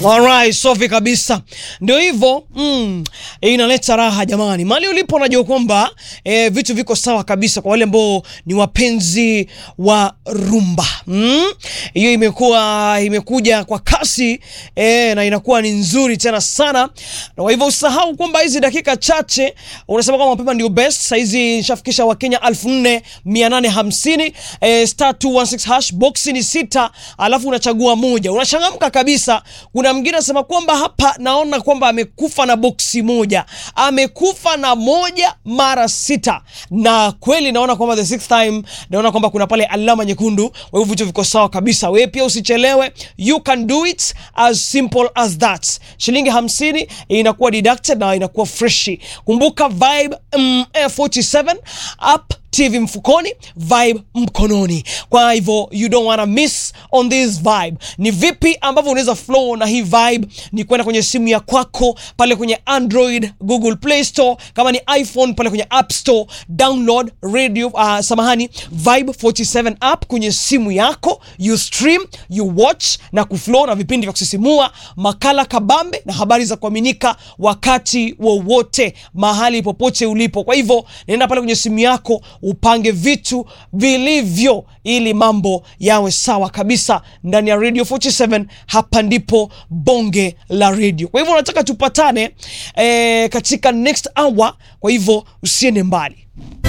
Alright, safi kabisa. Ndio hivyo mm, inaleta raha jamani. Mali ulipo najua kwamba eh, vitu viko sawa kabisa kwa wale ambao ni wapenzi wa rumba. Mm? Hiyo imekuwa imekuja kwa kasi eh, na inakuwa ni nzuri tena sana. Na kwa hivyo usahau kwamba hizi dakika chache unasema kwamba mapema ndio best. Sasa hizi nishafikisha Wakenya 4850 eh, star 216 hash box ni sita, alafu unachagua moja. Unachangamka kabisa. Kuna mwingine anasema kwamba hapa naona kwamba amekufa na boksi moja, amekufa na moja mara sita, na kweli naona kwamba the sixth time, naona kwamba kuna pale alama nyekundu. Kwa hivyo vitu viko sawa kabisa. Wewe pia usichelewe, you can do it as simple as that. Shilingi hamsini inakuwa deducted na inakuwa freshi. Kumbuka vibe mm, F47 app TV mfukoni, vibe mkononi. Kwa hivyo you don't wanna miss on this vibe. Ni vipi ambavyo unaweza flow na hii vibe? Ni kwenda kwenye simu ya kwako pale kwenye Android, Google Play Store, kama ni iPhone pale kwenye App Store, download radio uh, samahani, Vibe 47 app kwenye simu yako, you stream, you watch na kuflow na vipindi vya kusisimua, makala kabambe na habari za kuaminika wakati wowote, mahali popote ulipo. Kwa hivyo nenda pale kwenye simu yako upange vitu vilivyo ili mambo yawe sawa kabisa ndani ya Radio 47. Hapa ndipo bonge la radio. Kwa hivyo nataka tupatane eh, katika next hour. Kwa hivyo usiende mbali.